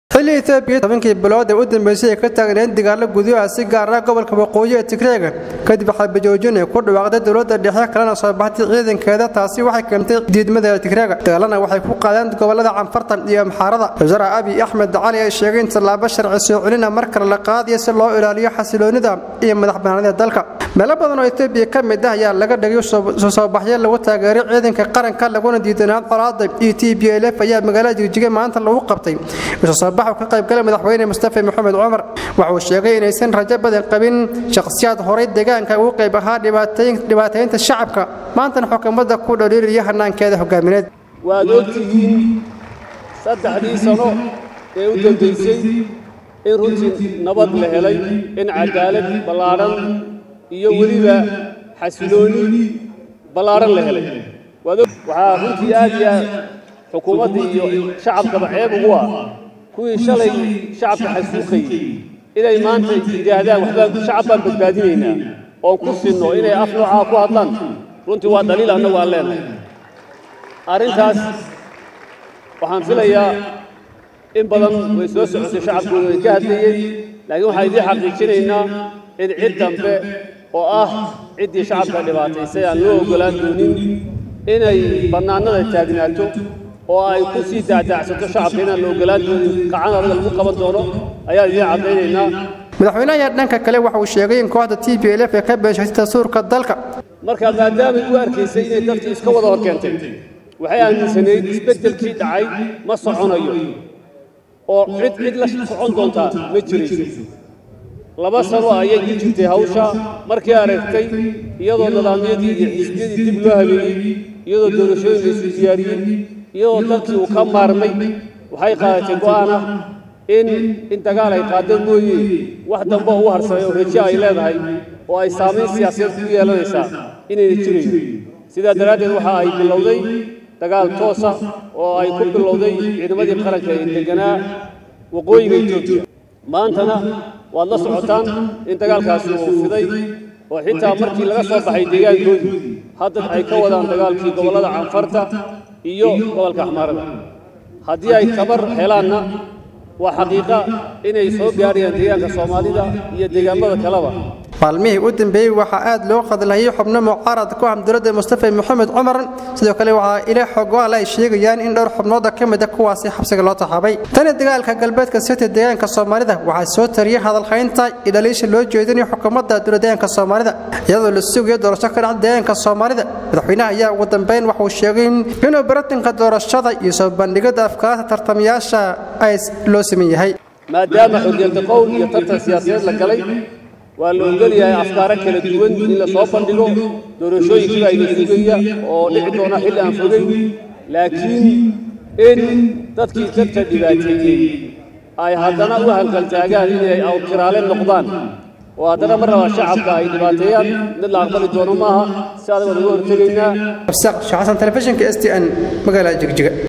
xilli etoobiya tobankii bilood ee u dambeysay ay ka taagneed dagaalo gudaha si gaara gobolka waqooyi ee tigreega kadib xabajoojin ay ku dhawaaqday dowladda dhexe kalena soo baxtay ciidankeeda taasi waxay keentay diidmada tigreega dagaalana waxay ku qaadeen gobolada canfartan iyo amxaarada wasaare abiy axmed cali ay sheegay in tallaabo sharci soo celina mar kale la qaadayo si loo ilaaliyo xasiloonida iyo madax banaanida dalka meelo badan oo etoobiya ka mid ah ayaa laga dhagay soo baxyo lagu taageeray ciidanka qaranka laguna diidanaa colaada iyo t b l f ayaa magaalada jigjiga maanta lagu qabtay ka qaybgalay madaxweyne mustafa maxamed cumar waxauu sheegay inaysan rajo badan qabin shakhsiyaad horay deegaanka ugu qayb ahaa dhibaataynta shacabka maantana xukuumadda ku dhaliilaya hanaankeeda hogaamineed waad ogtihiin saddexdii sano ee u dambaysay in runtii nabad la helay in cadaalad ballaadhan iyo weliba xasilooni ballaadhan la helay waxaa runtii aad iyo aad xukuumadda iyo shacabkaba ceeb ugu ah kuwii shalay shacabka xasuuqayey inay maanta yidhaahdaan waxbaan shacab baan badbaadinaynaa oon ku sinno inay af noocaa ku hadlaan runtii waa dhaliil annagu aan leenahay arrintaas waxaan filayaa in badan way soo socotay shacabkooda way ka hadlayeen laakiin waxaan idiin xaqiijinaynaa in cid dambe oo ah ciddii shacabka dhibaataysay aan loo oggolaan doonin inay bannaanada taagnaato oo ay ku sii daacdaacsato shacabka inaan la ogolaan doonin qacan adaga lagu qaban doono ayaan idiin caddaynaynaa madaxweynaha dhanka kale waxa uu sheegay in kooxda t b l f ee ka beeshatay dastuurka dalka marka maadaamay u arkaysay inay dadkii iska wada hor keentay waxay aaminsanayd isbeddelkii dhacay ma soconayo oo cid cid la socon doontaa ma jirayso laba sano ayay ku jirtay hawsha markii aragtay iyadoo nidaamyadii iyo xisbiyadii dib loo habeeyey iyadoo doorashooyin la isu diyaariyey iyadoo dalkii uu ka maarmay waxay qaadatay go'aan ah in in dagaal ay qaadeen mooye wax dambe oo u harsamay oo rajo ay leedahay oo ay saamayn siyaasadeed ku yeelanaysaa inayna jirayn sidaa daraaddeed waxa ay bilowday dagaal toosa oo ay ku bilowday ciidamadii qaranka ee deganaa waqooyiga etoobiya maantana waad la socotaan in dagaalkaasi uu fiday oo xitaa markii laga soo baxay deegaankoodii hadda ay ka wadaan dagaalkii gobollada canfarta iyo gobolka axmaarada haddii ay tabar helaanna waa xaqiiqa inay soo gaarayaan deegaanka soomaalida iyo deegaamada kaleba maalmihii u dambeeyey waxaa aad loo qadlayay xubno mucaarad ku ah dowladda mustafa maxamed cumar sidoo kale waxaa ila xogaal ay sheegayaan in dhowr xubnooda ka mid a kuwaasi xabsiga loo taxaabay tani dagaalka galbeedka sirta deegaanka soomaalida waxaa soo tariyay hadalhaynta iyo dhaliisha loo jeedinayo xukuumadda dowladeegaanka soomaalida iyadoo la sugayo doorasho ka dhacda deegaanka soomaalida madaxweynaha ayaa ugu dambeyn waxauu sheegay inuu baratanka doorashada iyo soo bandhigada afkaarta tartamayaasha ay loo siman yahay maadaama xorriyadda qowl iyo tartan siyaasadeed la galay waa la ogol yahay afkaaro kala duwan in la soo bandhigo doorashooyinkiiba ayna sugaya oo dhici doona xilli aan fogeyn laakiin in dadkii dadka dhibaateeyey ay haddana u halgaltaagaan inay awkiraale noqdaan oo haddana mar raba shacabka ay dhibaateeyaan mid la aqbali doono maaha si adag waan uga hortegaynaa absaaq sheekh xasan telefishinka s t n magaalada jigjiga